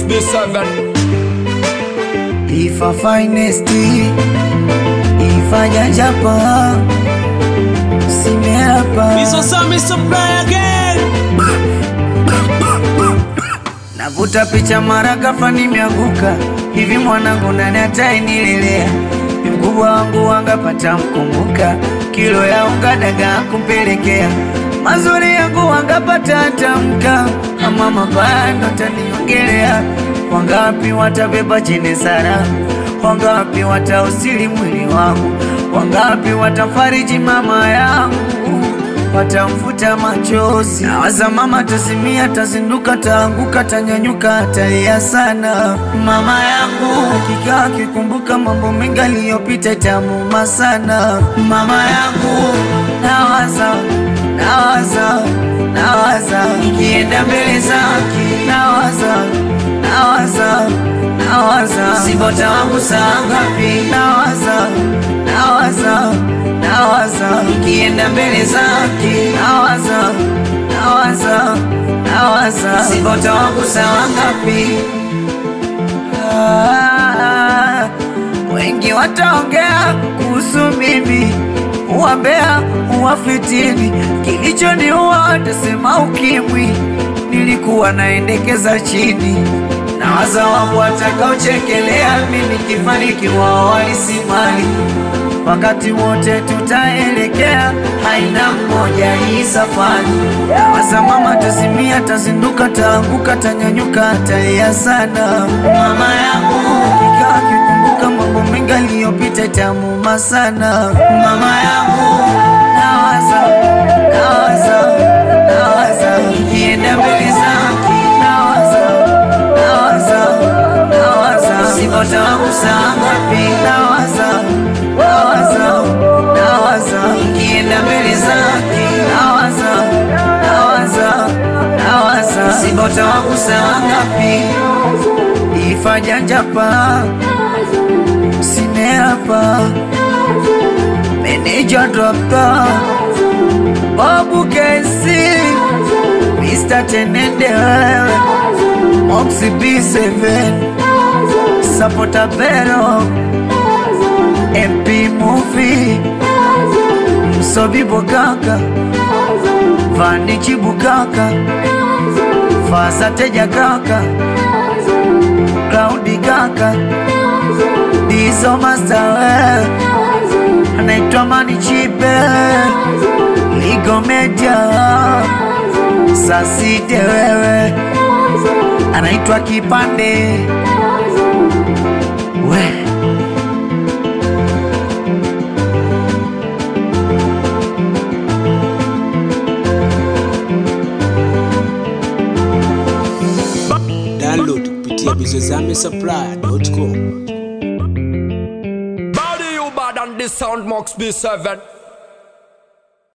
B7 Ifa finest Ifa jajapa Simeapa Misosami supply again. Navuta picha mara ghafla nimeanguka hivi, mwanangu nani atainilelea? Ni mkubwa wangu wangapata mkumbuka, kilo ya unga dagaa kumpelekea, mazuri yangu wangapata tamka, ama mabaya ndo taniongelea. Wangapi watabeba chene sara, wangapi watausili mwili wangu, wangapi watafariji mama yangu watamfuta machozi. Nawaza mama tazimia, tazinduka, taanguka, tanyanyuka, talia sana. Mama yangu hakika akikumbuka mambo mengi aliyopita, itamuuma sana. Mama yangu nawaza, nawaza, nawaza nikienda mbele zake, nawaza, nawaza, nawaza sibota wangu saa ngapi, nawaza, nawaza nawaza nikienda mbele zake, nawaza nawaza nawaza sibota wangu sawa ngapi? Ah, wengi wataongea kuhusu mimi, uwambea uwafitini, kilichoniua watasema ukimwi, nilikuwa naendekeza chini nawaza wangu watakaochekelea mimi kifanikiwa walisimali wakati wote tutaelekea, haina mmoja hii safari. Nawaza mama tazimia, tazinduka, taanguka, tanyanyuka, talia sana. Mama yangu hakika akikumbuka mambo mengi aliyopita, itamuuma sana. Mama yangu nawaza, nawaza, nawaza nikienda mbele zake, nawaza, nawaza, nawaza sibota wangu saa ngapi, nawaza nawaza nawaza nikienda mbele zake nawaza nawaza nawaza sibota wangu saa ngapi ifa janjapa simeapa meneja dropta babu kesi Mr. Tenende wewe Moxie B7 Sapota Pero MP Movie Msobi Bogaka Vanichi Bugaka Fasa Teja Kaka Cloudy Kaka Dizo Master wewe Anaitwa Mani Chipe Ligo Media Sasite wewe Anaitwa Kipande we Download kupitia misosami supply.com. Body you bad and the sound Mox B7